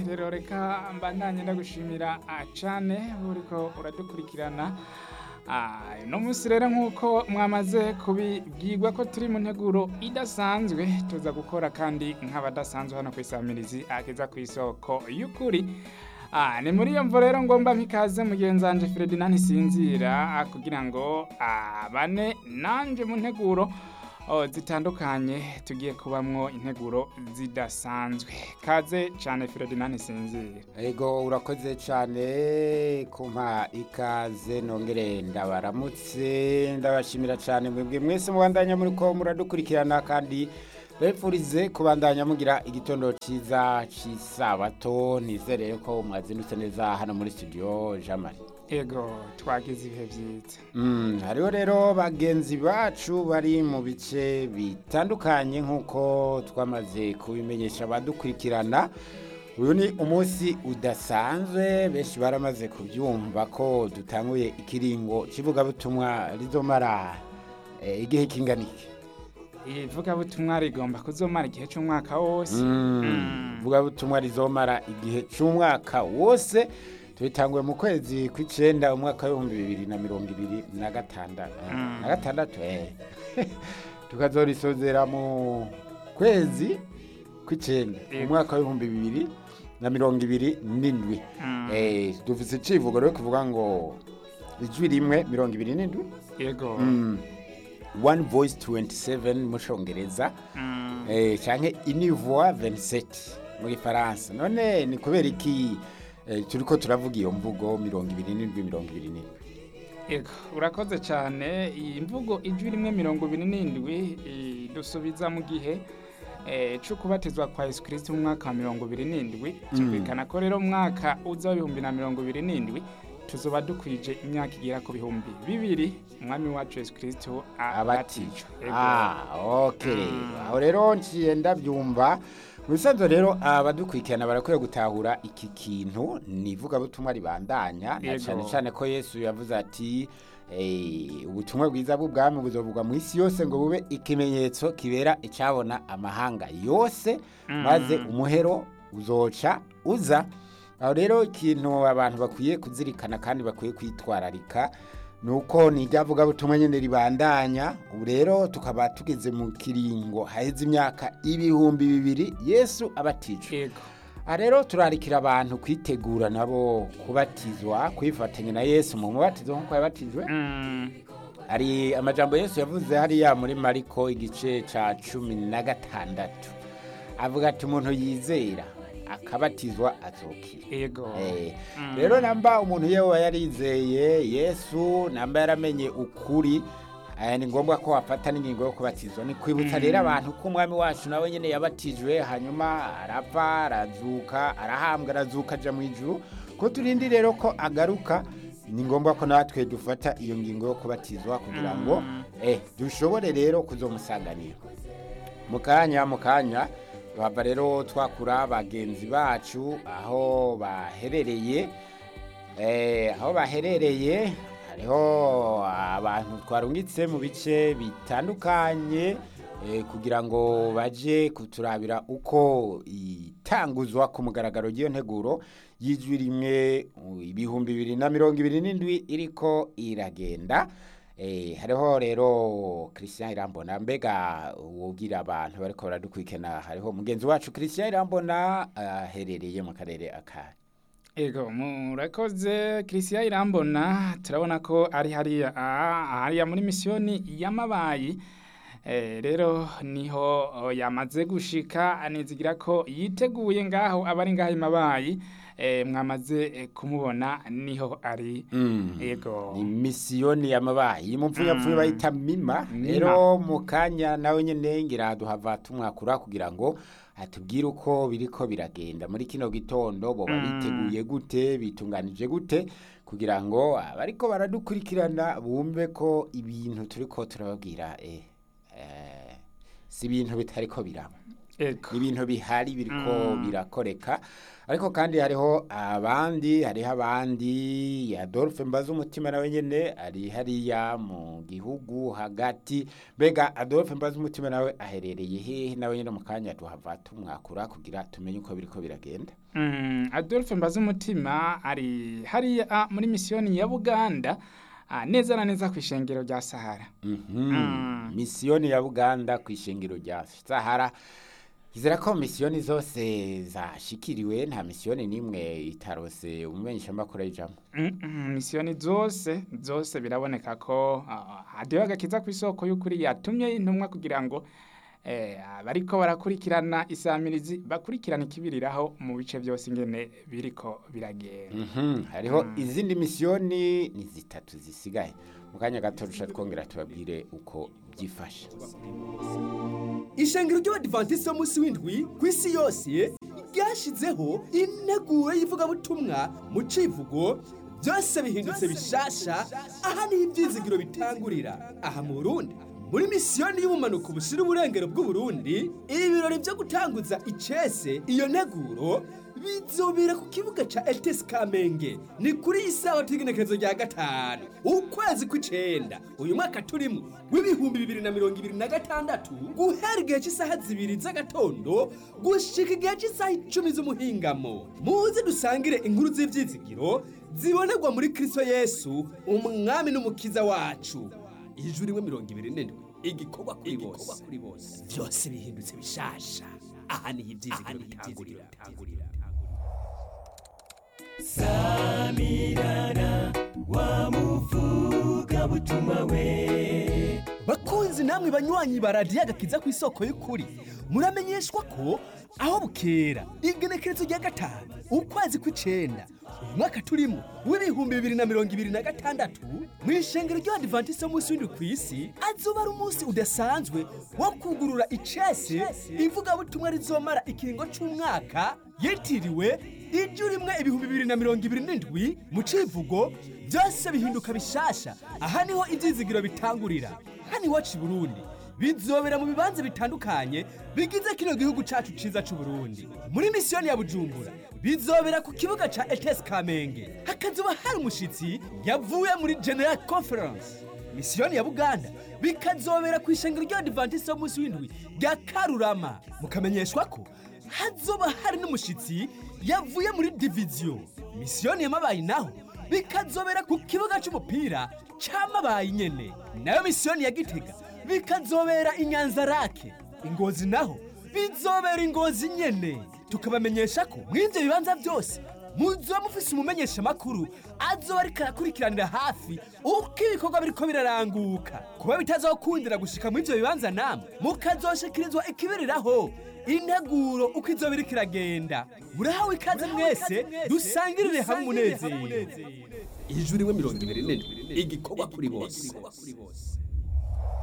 rero reka mbandanye ndagushimira ah, cane uriko uradukurikirana Ah, uno munsi rero nk'uko mwamaze kubibwirwa ko turi mu nteguro idasanzwe tuza gukora kandi nk'abadasanzwe hano ku isamirizi ageza ku isoko y'ukuri Ah, ni muri iyo mvo rero ngomba mpikaze mugenzi wanje Ferdinand Sinzira ah, kugira ngo abane nanje mu nteguro oh, zitandukanye tugiye kubamwo integuro zidasanzwe kaze cane Ferdinand Sinzira Ego urakoze cyane kumpa ikaze nongere ndabaramutse ndabashimira cyane mwebwe mwese mubandanya muri ko muradukurikirana kandi bepfurize kubandanya mugira igitondo cyiza cy'isabato nizere ko mwazindutse neza hano muri studio Jean Marie ego twagize ibihe vyiza Mm, hariho rero bagenzi bacu bari mu bice bitandukanye nk'uko twamaze kubimenyesha abadukurikirana uyu ni umunsi udasanzwe benshi baramaze kubyumva ko dutanguye ikiringo kivugabutumwa rizomara eh, igihe kingana iki ivugabutumwa rigomba kuzomara igihe c'umwaka wose Mm, ivugabutumwa rizomara igihe cy'umwaka wose tubitanguye mu kwezi kw'icenda umwaka w'ibihumbi bibiri na mirongo ibiri na gatandatu Mm. na gatandatu eh. tukazorisozera mu kwezi kw'icenda Yego. umwaka w'ibihumbi bibiri na mirongo ibiri n'indwi Mm. Eh, dufise icivugo rero kivuga ngo ijwi rimwe mirongo ibiri n'indwi ego Mm. one voice 27 mu congereza Mm. eh, canke univoix 27 mu gifaransa none ni kubera iki eh, turiko turavuga iyo mvugo mirongo ibiri n'indwi mirongo ibiri n'indwi ego urakoze cyane iyi mvugo ijwi rimwe mirongo ibiri n'indwi dusubiza mu gihe eh, co kubatizwa kwa yesu kristo mu mwaka wa mirongo ibiri n'indwi cyumvikana ko rero mu mwaka uza w'ibihumbi na mirongo ibiri n'indwi tuzoba dukwije imyaka igera ku bihumbi bibiri umwami wacu yesu kristo abatijwe Ego. ah okay Mm. aho rero nciye ndabyumva mu bisanzwe rero abadukurikirana barakwiye gutahura iki kintu ni ivugabutumwa ribandanya na Yego. cyane cyane ko yesu yavuze ati eh, ubutumwa bwiza bw'ubwami buzovugwa mu isi yose ngo bube ikimenyetso kibera icabona amahanga yose Mm. maze umuhero uzoca uza aho rero ikintu abantu bakwiye kuzirikana kandi bakwiye kwitwararika ni uko ni iryavugabutumwa nyine ribandanya ubu rero tukaba tugeze mu kiringo haheze imyaka ibihumbi bibiri yesu abatijwe ego aha rero turarikira abantu kwitegura nabo kubatizwa kwifatanya na yesu mu mubatizo nk'uko yabatijwe Mm. hari amajambo yesu yavuze hariya muri mariko igice ca cumi na gatandatu avuga ati umuntu yizera akabatizwa azokira ego Eh, Mm. rero namba umuntu yewe yarizeye yesu namba yaramenye ukuri eh, ni ngombwa ko wafata n'ingingo yo kubatizwa ni kwibutsa rero abantu ko umwami wacu nawe nyine yabatijwe hanyuma arapfa arazuka arahambwa arazuka aja mu ijuru ko turindi rero ko agaruka ni ngombwa ko natwe dufata iyo ngingo yo kubatizwa kugira ngo Mm. eh, dushobore rero kuzomusanganira mu kanya mu kanya tuhava rero twakura bagenzi bacu aho baherereye eh, aho baherereye hariho abantu twarungitse mu bice bitandukanye eh, kugira ngo baje kuturabira uko itanguzwa ku mugaragaro ry'iyo nteguro y'ijwi rimwe uh, ibihumbi bibiri na mirongo ibiri n'indwi iriko iragenda Eh, hariho rero Christian Irambona mbega wubwira abantu bariko baradukurikirana hariho mugenzi wacu Christian Irambona aherereye mu karere aka Ego murakoze Christian Irambona turabona ko ari hariya ah, hariya muri misiyoni y'amabayi eh, rero niho oh, yamaze gushika anizigira ko yiteguye ngaho abari ngaho imabayi eh, mwamaze eh, kumubona niho ari Ego ni misiyoni y'amabayi mupfunyapfunya Mm. bayita mima Mima. rero mu kanya nawe nyene ngira duhava tumwakura kugira ngo atubwire uko biriko biragenda muri kino gitondo boba Mm. biteguye gute bitunganije gute kugira ngo abariko baradukurikirana bumve ko ibintu turiko turababwira eh, eh, si ibintu bitariko biraba Ego. ni ibintu bihari biriko Mm. birakoreka ariko kandi hariho abandi hariho abandi adolphe mbaza umutima nawe nyene ari hariya mu gihugu hagati mbega adolphe mbaza umutima nawe aherereye hehe nawe nyene mu kanya tuhava tumwakura kugira tumenye uko biriko biragenda Mm, Adolphe Mbazumutima ari hariya muri misiyoni ya Buganda ah, neza na neza ku ishengero rya Sahara. Mhm. Mm. misiyoni ya buganda ku ishingiro rya sahara izera ko misiyoni zose zashikiriwe nta misiyoni n'imwe itarose umumenyeshamakuru ayijamo Mm, mm, misiyoni zose zose biraboneka ko ah, hadiho agakiza ku isoko y'ukuri yatumye intumwa kugira ngo eh, bariko barakurikirana isamirizi bakurikirana ikibiriraho mu bice byose ingene biriko biragenda. Mhm, hariho izindi misiyoni ni zitatu zisigaye mu kanya gato rusha twongera tubabwire uko byifashe ishengero ry'abadivantisiti b'umunsi w'indwi ku isi yose ryashyizeho integuro y'ivugabutumwa mu civugo byose bihindutse bishasha aha niho ibyizigiro bitangurira aha mu burundi muri misiyoni y'ubumanuko bushyira uburengero bw'uburundi ibirori byo gutanguza icese iyo nteguro bizobera ku kibuga ca etesi kamenge ni kuri iyi sawa t'igenekerezo rya gatanu ukwezi kw'icenda uyu mwaka turimo w'ibihumbi bibiri na mirongo ibiri na gatandatu guhera igihe cy'isaha zibiri z'agatondo gushika igihe cy'isaha icumi z'umuhingamo muze dusangire inkuru z'ivyizigiro zibonerwa muri kristo yesu umwami n'umukiza wacu ijuru rimwe mirongo ibiri n'indwi igikorwa kuri bose byose bihindutse bishasha aha niho ibyizigiro bitangurira samirana wamuvuga butumwa we bakunzi namwe banywanyi ba radiyo agakiza ku isoko y'ukuri muramenyeshwa ko aho bukera igenekerezo rya gatanu ukwezi kw'icenda uyu mwaka turimo w'ibihumbi bibiri na mirongo ibiri na gatandatu mu ishengero ry'abadivantisiti b'umunsi w'indwi ku isi azoba ari umunsi udasanzwe wo kugurura icese ivugabutumwa rizomara ikiringo c'umwaka yitiriwe ijuru rimwe ibihumbi bibiri na mirongo ibiri n'indwi mu civugo byose bihinduka bishasha aha niho ibyizigiro bitangurira hano iwacu i burundi bizobera mu bibanza bitandukanye bigize kino gihugu cacu ciza c'uburundi muri misiyoni ya bujumbura bizobera ku kibuga ca etesi kamenge hakazoba hari umushitsi yavuye muri general conference misiyoni ya buganda bikazobera ku ishengero ry'abadivantisiti b'umunsi w'indwi rya karurama mukamenyeshwa ko hazoba hari n'umushitsi yavuye muri diviziyo misiyoni yamabaye naho bikazobera ku kibuga c'umupira c'amabaye nyene nayo misiyoni ya gitega bikazobera i nyanzarake ingozi naho bizobera ingozi nyene tukabamenyesha ko mw'ivyo bibanza byose muzoba mufise umumenyesha makuru azoba ariko arakurikiranira hafi uko ibikorwa biriko biraranguka kuba bitazokundira gushika muri ivyo bibanza namwe mukazoshikirizwa ikibiriraho integuro uko izoba iriko iragenda murahawe ikaze mwese dusangirire hamwe umunezero ijuru rimwe mirongo ibiri n'indwi igikorwa kuri bose